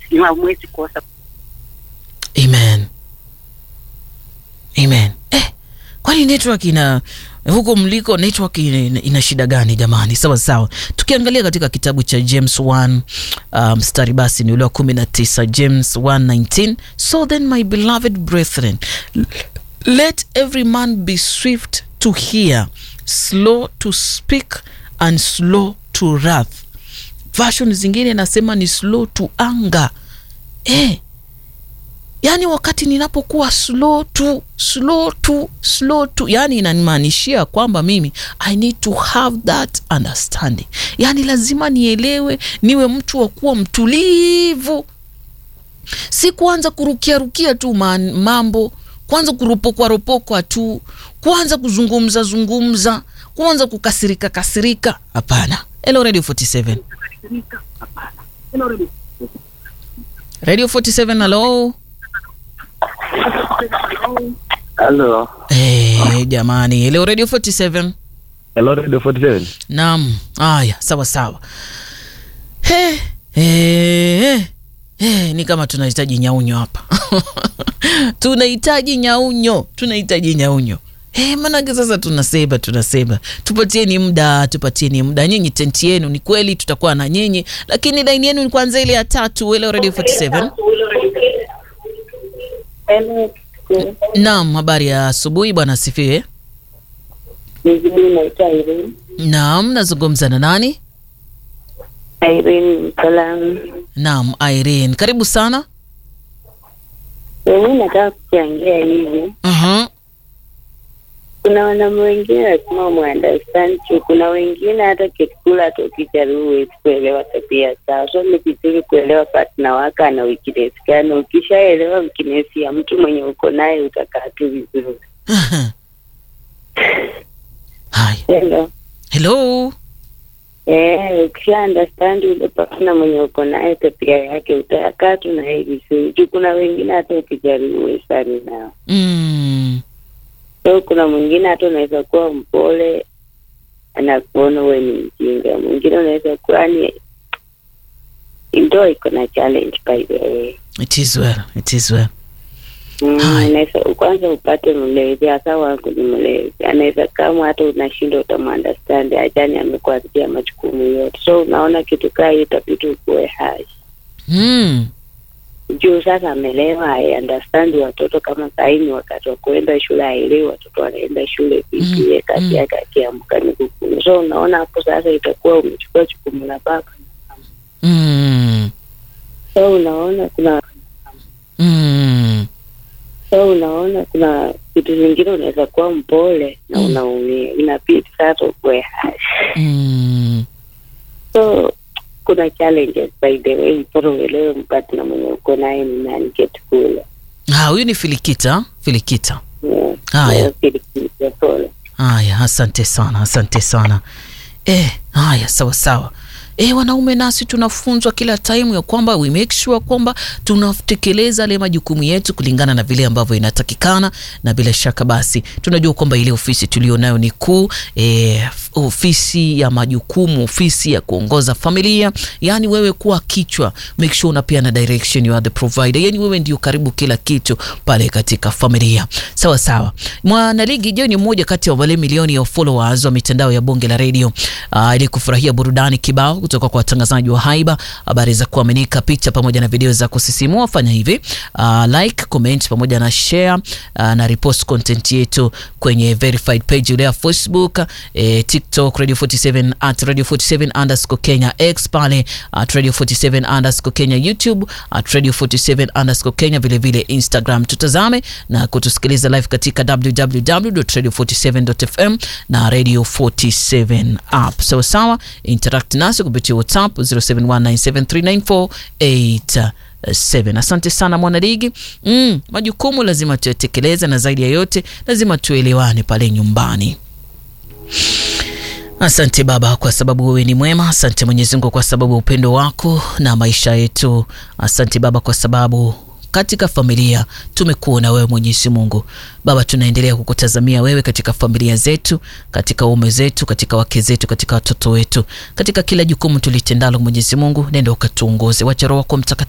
hamwezi kosa. Amen. Amen. Eh, kwani network ina huko mliko network ina, ina shida gani jamani? Sawa sawa. Tukiangalia katika kitabu cha James 1 uh, mstari basi ni ule wa 19, James 1:19, so then my beloved brethren let every man be swift to hear, slow to speak and slow to wrath. Version zingine nasema ni slow to anger. Eh, yaani wakati ninapokuwa slow to slow to slow to, yani inanimaanishia kwamba mimi I need to have that understanding, yaani lazima nielewe, niwe mtu wa kuwa mtulivu, si kuanza kurukia rukia tu man, mambo kwanza kuropokwa ropokwa tu, kuanza kuzungumza zungumza, kuanza kukasirika kasirika. Hapana. Hello Radio 47. Radio 47, hello. Halo. Eh, jamani. Hello Radio 47. Hello Radio 47. Naam. Haya, sawa sawa. He, he, he, ni kama tunahitaji nyaunyo hapa. tunahitaji nyaunyo, tunahitaji nyaunyo. Hey, manake sasa tunasema tunasema tupatieni muda tupatieni muda. Nyinyi tenti yenu ni kweli tutakuwa na nyinyi, lakini laini yenu ni kwanza ile ya tatu. Hello Radio 47. Naam, habari ya asubuhi bwana, asifiwe. Mimi naitwa Irene. Naam, nazungumza na nani? Irene Msalamu. Naam, Irene, karibu sana. Mimi nataka kuchangia hivi. Mhm. Kuna wanaume wengine lazima muunderstand tu. Kuna wengine hata kikula hata ukijaribu huwezi kuelewa tabia zao. So ni vizuri kuelewa partner wako ana weakness gani. Ukishaelewa weakness ya mtu mwenye uko naye utakaa tu vizuri. Hai. Hello. Hello. Eh, ukisha understand ule partner mwenye uko naye tabia yake utakaa tu na yeye vizuri. Juu kuna wengine hata ukijaribu huwezi sali nao. Mm. So kuna mwingine hata unaweza kuwa mpole anakuona wewe ni mjinga, mwingine unaweza kuwa yani, ndio iko na challenge by the way. It is well. It is well. Mm, Hai. unaweza kwanza upate mlezi, hasa wangu ni mlezi, anaweza kama hata unashinda utamunderstand, ajani amekuachia majukumu yote, so unaona kitu kaa hiyo itabidi ukuwe hai Mm. juu sasa amelewa, I understand watoto kama sahii ni wakati wa kuenda shule, aelewi watoto wanaenda shule vipi, Mm, yeye kazi mm. yake akiamka ni kukumu. So unaona hapo sasa itakuwa umechukua jukumu la baba. Mm. So unaona kuna Mm. so unaona kuna vitu vingine unaweza kuwa mpole na Mm. unaumia, inabidi sasa ukuwe hai. Mm. So kuna challenges by the way, bora uelewe mpati na mwenye uko naye ni nani, get kule Ah, huyu ni Filikita. Filikita. Yeah. Haya. Yeah, kile pole. Haya, asante sana, asante sana. Eh, haya, sawa sawa. E, wanaume nasi tunafunzwa kila time ya kwamba we make sure kwamba tunatekeleza yale majukumu yetu kulingana na vile ambavyo inatakikana, na bila shaka basi tunajua kwamba ile ofisi tulionayo ni kuu e, ofisi ya majukumu, ofisi ya kuongoza familia, yani wewe kuwa kichwa, make sure unapeana direction, you are the provider, yani wewe ndio karibu kila kitu pale katika familia. Sawa sawa. Mwanaligi Je ni mmoja kati ya wale milioni ya followers wa mitandao ya bonge la redio uh, ili kufurahia burudani kibao kutoka kwa watangazaji wa haiba, habari za kuaminika, picha pamoja na video za kusisimua. Fanya hivi uh, like, comment pamoja na share uh, na repost content yetu kwenye verified page ile ya Facebook, eh, TikTok Radio 47 at Radio 47 underscore Kenya, X pale at Radio 47 underscore Kenya, YouTube at Radio 47 underscore Kenya, vile vile Instagram. Tutazame na kutusikiliza live katika www.radio47.fm na Radio 47 app. Sawa sawa, interact nasi kupitia WhatsApp 0719739487. Asante sana mwanaligi. Mm, majukumu lazima tuyatekeleze na zaidi ya yote lazima tuelewane pale nyumbani. Asante Baba kwa sababu wewe ni mwema. Asante Mwenyezi Mungu kwa sababu ya upendo wako na maisha yetu. Asante Baba kwa sababu katika familia tumekuona wewe Mwenyezi Mungu. Baba, tunaendelea kukutazamia wewe katika familia zetu, katika ume zetu, katika wake zetu, katika watoto wetu, katika kila jukumu tulitendalo. Mwenyezi Mungu, nenda ukatuongoze, wacha Roho wako Mtakatifu